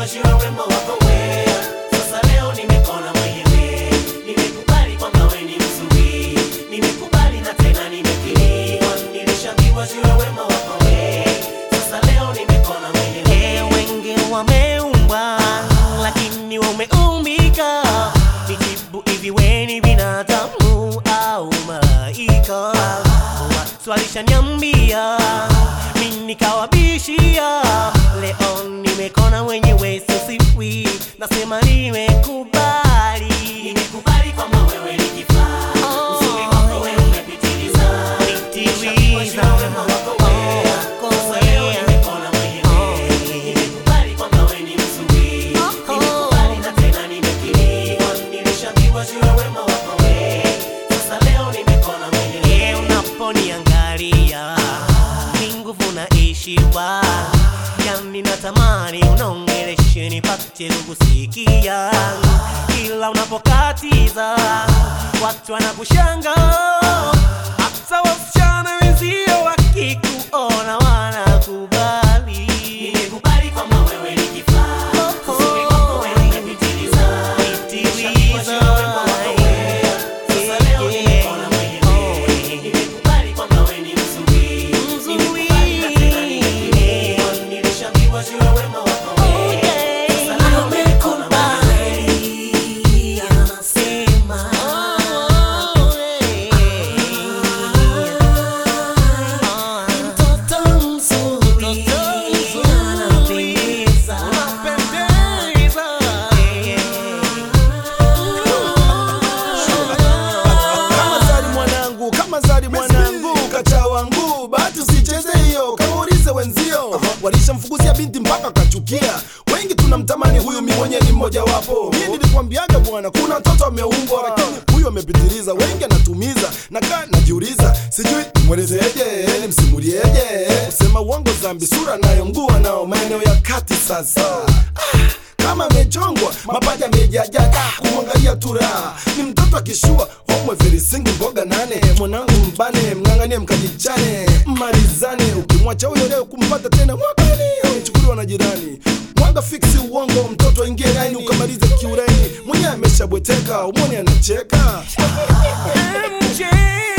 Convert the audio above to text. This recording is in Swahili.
Nimeshaambiwa juu ya urembo wako wewe, sasa leo nimekona mwenyewe. Nimekubali kwamba wewe ni mzuri, nimekubali na tena nimekiri. Nilishaambiwa juu ya urembo wako wewe, sasa leo nimekona mwenyewe. Wengi wameumbwa, lakini wameumbika. Nijibu hivi, wewe ni binadamu au malaika? Watu walishaniambia mimi nikawabishia, leo nimekona mwenyewe, sisiwi nasema nimekubali, nimekubali kwamba wewe ni kifaa Uzuri wako wewe umepitiliza, Nimeshaambiwa juu ya urembo wako wewe, sasa leo nimekona mwenyewe. Nimekubali kwamba wewe ni mzuri, nimekubali na tena nimekiri. Nilishaambiwa juu ya urembo wako wewe, sasa leo nimekona mwenyewe. Unaponiangalia ni nguvu naishiwa, yani natamani unaongeleshe nipate kukusikia, ila unapokatiza watu wanakushanga, hata wasichana wenzio wakikuona wanakubali. Nimekubali kwamba wewe ni kifaa, uzuri wako wewe umepitiliza, Nimeshaambiwa juu ya urembo wako wewe, sasa leo nimekona mwenyewe. Nimekubali kwamba wewe ni mzuri, nimekubali na tena nimekiri. Nilishaambiwa juu ya urembo wako wewe, sasa leo nimekona mwenyewe. Anasema mtoto mzuri anapendeza. kama zari mwanangu kama zari mwanangu kacha wangu bahati usicheze hiyo kaulize wenzio walishamfukuzia binti mpaka kachukia wengi tunamtamani huyu mi mwenye ni mmoja wapo mi nilikwambiaga bwana kuna mtoto ameumbwa lakini huyu amepitiliza wengi anatumiza nakaa najiuliza sijui nimwelezeje nimsimulieje kusema uongo zambi sura nayo mguu nao maeneo ya kati sasa ah kama amechongwa mapaja amejajaga kumwangalia tura ni mtoto akishua homwe verisingi mboga nane mwanangu mbane mng'ang'anie mkajichane malizane ukimwacha huyo leo kumpata tena mwakani amechukuliwa na jirani mwanga fiksi uongo mtoto aingie laini ukamalize kiureni mwenyewe ameshabweteka umwoni anacheka MJ